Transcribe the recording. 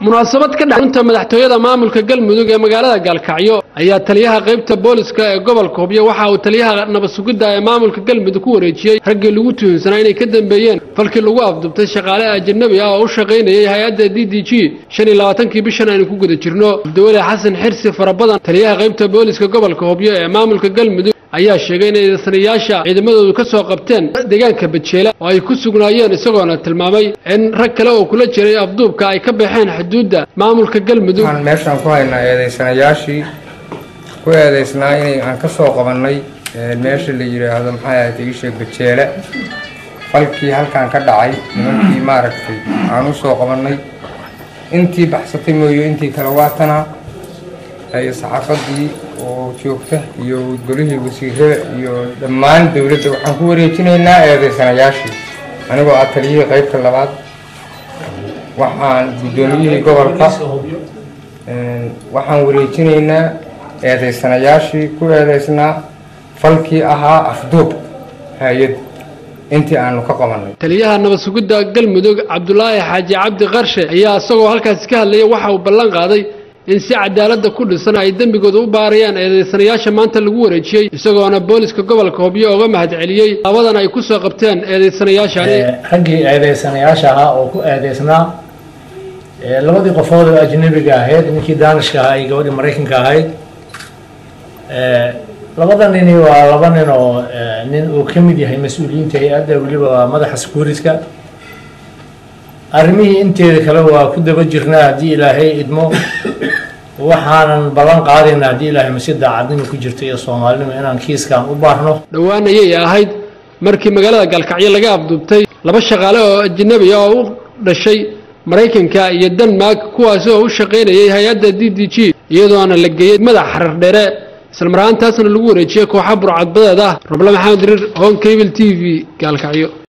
munaasabad ka dhacunta madaxtooyada maamulka galmudug ee magaalada gaalkacyo ayaa taliyaha qaybta booliska ee gobolka hubyo waxa uu taliyaha nabadsugidda ee maamulka galmudug ku wareejiyey raggii lagu tuhunsanaa inay ka dambeeyeen falkii lagu afdubtay shaqaale ajanabi ah oo u shaqaynayay hay-adda d d g shan iyo labaatankii bishan aynu ku guda jirno abdiweli xasan xirsi farabadan taliyaha qaybta booliska gobolka hubyo ee maamulka galmudug ayaa sheegay inay eedaysanayaasha ciidamadoodu ka soo qabteen deegaanka bajeela oo ay ku sugnaayeen isagoona tilmaamay in rag kale oo kula jiray afduubka ay ka baxeen xuduudda maamulka galmudug waxaan meeshaan ku haynaa eedaysanayaashii ku eedaysnaa inay aan ka soo qabannay meesha la yidhaahdo maxay ahayd iisheeg bajeele falkii halkan ka dhacay nimankii maaragtay aan u soo qabannay intii baxsatay mooyo intii kale waatana iyo saxaafadii oo joogta iyo golihii wasiirada iyo dhammaan dowladda waxaan ku wareejinaynaa eedaysanayaashii anigoo ah taliyihii qaybta labaad waxaan guddoomiyihii gobolka waxaan wareejinaynaa eedaysanayaashii ku eedaysnaa falkii ahaa afduub hay-ad intii aanu ka qabanay taliyaha nabadsugidda galmudug cabdulaahi xaaji cabdi qarshe ayaa isagoo halkaasi ka hadlayay waxa uu ballan qaaday in si cadaaladda ku dhisan ay dembigooda u baarayaan eedaysanayaasha maanta lagu wareejiyey isagoona booliska gobolka hobyo oga mahad celiyey labadan ay ku soo qabteen eedaysanayaashani raggii eedaysanayaasha ahaa oo ku eedaysnaa labadii qofood oo ajnabiga ahayd ninkii daanishka ahaa iyo gabadhii maraykanka ahayd labada nini waa laba nin oo nin uu ka mid yahay mas-uuliyiinta hay-adda weliba waa madaxa securityka arrimihii inteeda kale waa ku daba jirnaa haddii ilaahay idmo waxaanan ballan qaadayna haddii ilaahay masi daacadnimo ku jirta iyo soomaalinimo inaan kiiskan u baarno dhowaan ayay ahayd markii magaalada gaalkacyo laga afduubtay laba shaqaale oo ajnabi ah oo u dhashay maraykanka iyo denmark kuwaasi oo u shaqaynayay hay-adda d d g iyadoona la geeyey madax xarar dheere islamar ahaantaasna lagu wareejiyey kooxa burcadbadeed ah roble maxamed riir hon cable t v gaalkacyo